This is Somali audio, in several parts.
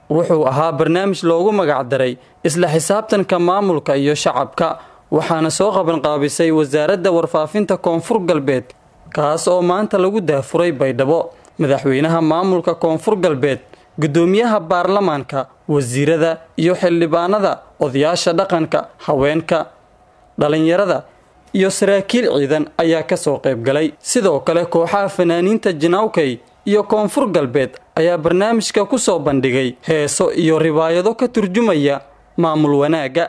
wuxuu ahaa barnaamij loogu magacdaray isla xisaabtanka maamulka iyo shacabka waxaana soo qabanqaabisay wasaaradda warfaafinta koonfur galbeed kaas oo maanta lagu daafuray baydhabo madaxweynaha maamulka koonfur galbeed guddoomiyaha baarlamaanka wasiirada iyo xildhibaanada odayaasha dhaqanka haweenka dhalinyarada iyo saraakiil ciidan ayaa kasoo qaybgalay sidoo kale kooxaha fanaaniinta jinaawkay iyo koonfur galbeed ayaa barnaamijka ku soo bandhigay heeso iyo ribaayado ka turjumaya maamul wanaagga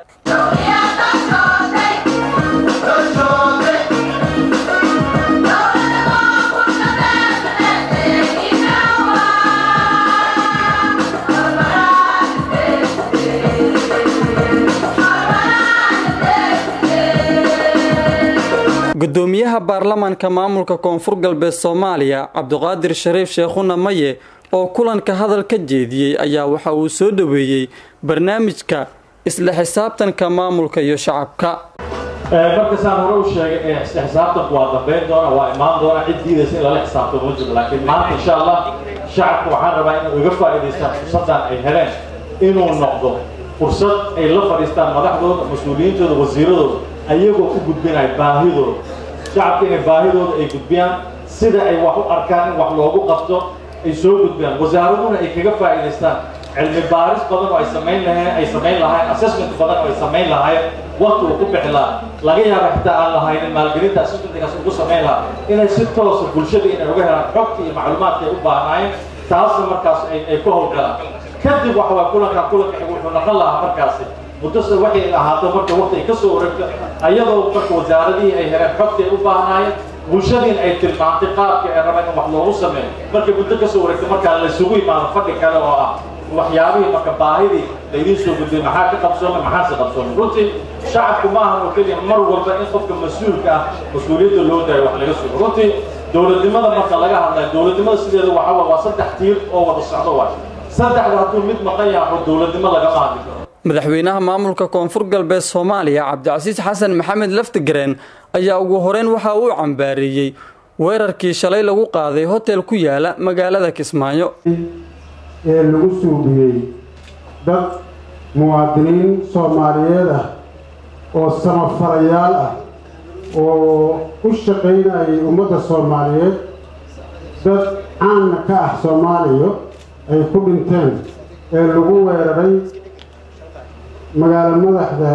gudoomiyaha baarlamaanka maamulka koonfur galbeed soomaaliya cabdiqaadir shariif sheekhuna maye oo kulanka hadal ka jeediyey ayaa waxa uu soo dhoweeyey barnaamijka isla xisaabtanka maamulka iyo shacabka marka saan hore u sheegay isla xisaabtanku waa dambeyn doona waa imaan doona cid diidaysa in lala xisaabtamo ma jiro laakiin maanta insha allah shacabku waxaan rabaa inuu iga faa'iidaystaan fursaddan ay heleen inuu noqdo fursad ay la fadhiistaan madaxdooda mas-uuliyiintooda wasiiradooda ayagoo u gudbinaya baahidooda shacabka inay baahidooda ay gudbiyaan sida ay wax u arkaan in wax loogu qabto ay soo gudbiyaan wasaaraduna ay kaga faa'iidaystaan cilmi baaris badan oo ay samayn laheen ay samayn lahaayeen assessment badan oo ay samayn lahaayeen waqti uu ku bixi lahaa laga yaaba xitaa aan lahaynin maalgelinta assessmentkaas ugu samayn lahaa inay si toosa bulshada inay uga helaan xogta iyo macluumaadka ay u baahnaayeen taasna markaas ay ku howlgalaan kadib waxa waa kulankan kulanka wuxuu noqon lahaa markaasi muddose waxay ahaato marka waqti ay ka soo wareegto ayadoo marka wasaaradihii ay heleen xogta ay u baahnaayeen bulshadiin ay tilmaantay qaabka ay rabeen in wax loogu sameeyo markay muddo ka soo wareegto markaa laysugu imaado fadhi kale oo ah waxyaabihii marka baahidii laydiin soo gudbiyay maxaa ka qabsoomay maxaase qabsoomay runtii shacabku ma ahan oo keliya mar walba in qofka mas-uulka ah mas-uuliyadda loo daayo wax laga sugo runtii dowladnimada marka laga hadlayo dowladnimada sideeda waxa waa saddex tiir oo wada socdo waay saddexda hadduu mid maqan yahay oo dowladnimo lagama hadli karo madaxweynaha maamulka koonfur galbeed soomaaliya cabdicasiis xasan maxamed laftigareen ayaa ugu horeyn waxa uu cambaareeyey weerarkii shalay lagu qaaday hotel ku yaala magaalada kismaayo ee lagu suubiyey dad muwaadiniin soomaaliyeed ah oo samafalayaal ah oo u shaqaynayay ummadda soomaaliyeed dad caanna ka ah soomaaliya ay ku dhinteen ee lagu weeraray magaalo madaxda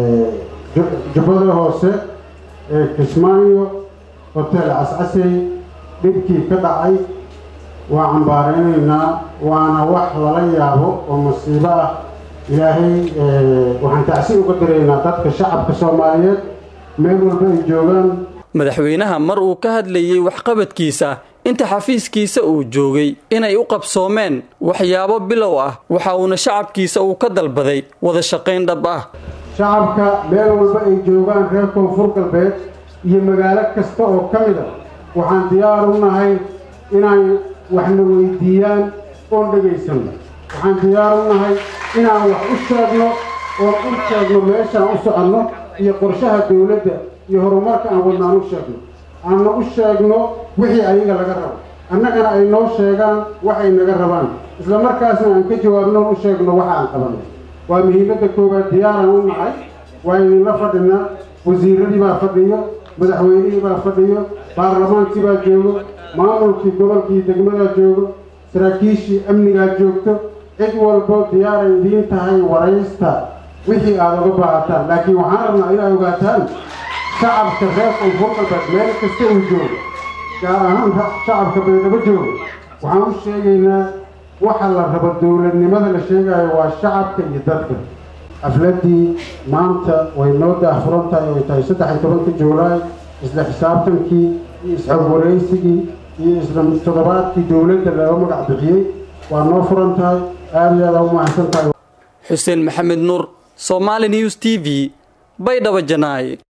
jubbada hoose ee kismaayo hotel cascasey dhibkii ka dhacay waa cambaaraynaynaa waana wax lala yaabo oo masiibo ah ilaahay waxaan tacsi uga diraynaa dadka shacabka soomaaliyeed meel walba ay joogaan madaxweynaha mar uu ka hadlayey waxqabadkiisa inta xafiiskiisa uu joogay inay u qabsoomeen waxyaabo bilow ah waxa uuna shacabkiisa uu ka dalbaday wada shaqayn dhab ah shacabka meel walba ay joogaan reer koonfur galbeed iyo magaalo kasta oo ka mid a waxaan diyaar u nahay inay waxna weydiiyaan oon dhegaysanno waxaan diyaar u nahay inaan wax u sheegno oon u sheegno meeshaan u soconno iyo qorshaha dowladda iyo horumarka aan wadnaan u sheegno aanna u sheegno wixii ayaga laga rabo annagana ay noo sheegaan waxay naga rabaan isla markaasna aan ka jawaabno u sheegno waxa aan qabanay waa muhiimadda koowaad diyaaraan u nahay waa idinla fadhinaa wasiiradii baa fadhiyo madaxweynihii baa fadhiyo baarlamaankii baa joogo maamulkii gobolkii degmadaa joogo saraakiishii amnigaa joogto cid walbo diyaaray idiin tahay waraysta wixii aada uga baahataan laakiin waxaan rabnaa inaa ogaataan shacabka reer koonfur galbeed meel kasta uu joogo gaar ahaan shacabka baydhabo joogo waxaan u sheegaynaa waxa la rabo dowladnimada la sheegayo waa shacabka iyo dadka xafladdii maanta way noo daahfuran tahay ay tahay saddex iyo tobanka juulaay isla xisaabtankii iyo isxog waraysigii iyo isla toddobaadkii dowladda laga magac bixiyey waa noo furan tahay aada iyo aada u mahadsan tahay xuseen maxamed nuur somaali news t v baydhabo janaaye